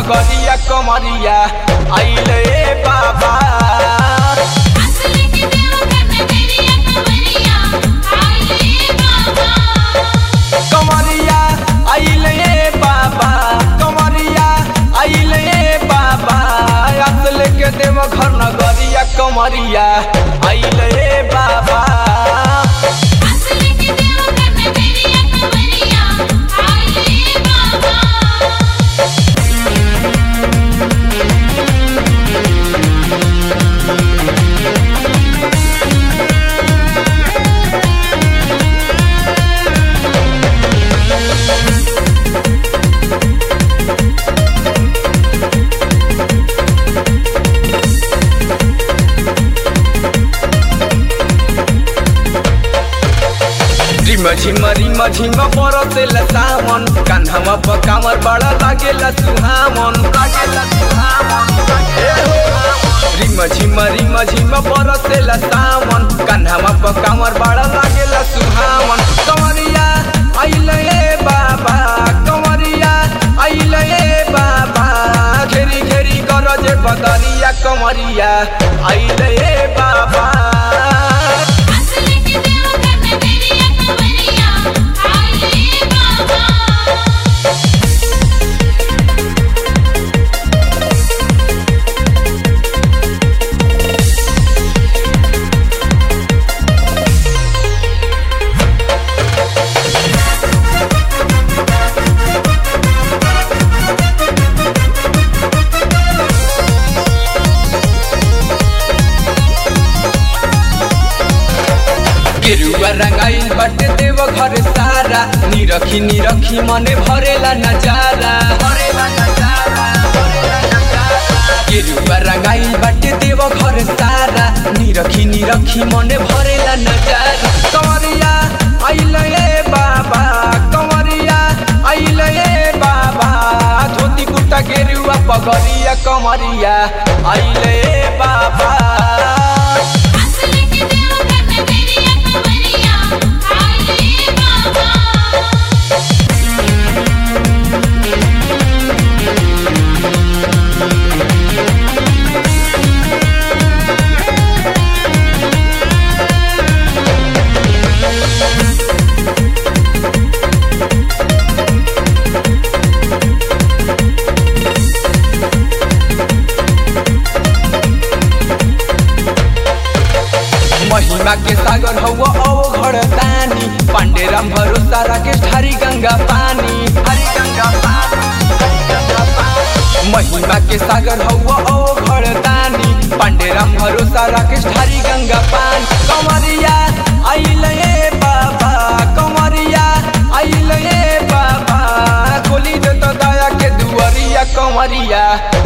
नगरिया कमरिया आइले बाबा असली के देव करने तेरी कमरिया आइए बाबा कमरिया आइले बाबा कमरिया आइले बाबा असल के देव घर नगरिया कमरिया आइले बाबा असली के देव करने तेरी कमरिया आइए बाबा रिम झिम रिम झिम बरसेला सावन कान्हामा पकामर बड़ा लागेला सुहावन लागेला सुहावन ए हो। रिम झिम रिम झिम बरसेला सावन कान्हामा पकामर बड़ा लागेला सुहावन कमरिया आइले बाबा कमरिया आइले बाबा घेरी घेरी गरजे बदरिया कमरिया आइले बाबा असली के देव करने तेरी कमरिया आइए बाबा गेरुआ रंगाइल बाटे देव घर सारा निरखी निरखी मने भरेला नजारा भरेला नजारा भरेला नजारा गेरुआ रंगाइल बाटे देव घर सारा निरखी निरखी मने भरेला नजारा कंवरिया आइले बाबा कंवरिया आइले बाबा धोती कुर्ता गेरुआ पगरिया कंवरिया आइले बाबा असली के देव करने तेरी कमरिया आइए बाबा महिमा के सागर हवा ओ घर दानी पांडेराम भरोसा राकेश हरी गंगा पानी हरी गंगा पानी हरी गंगा पानी महिमा के सागर हवा ओ घर दानी पांडेराम भरोसा राकेश हरी गंगा पानी कमरिया आइले बाबा कमरिया आइले बाबा खोली दे तो दया के दुआरिया कमरिया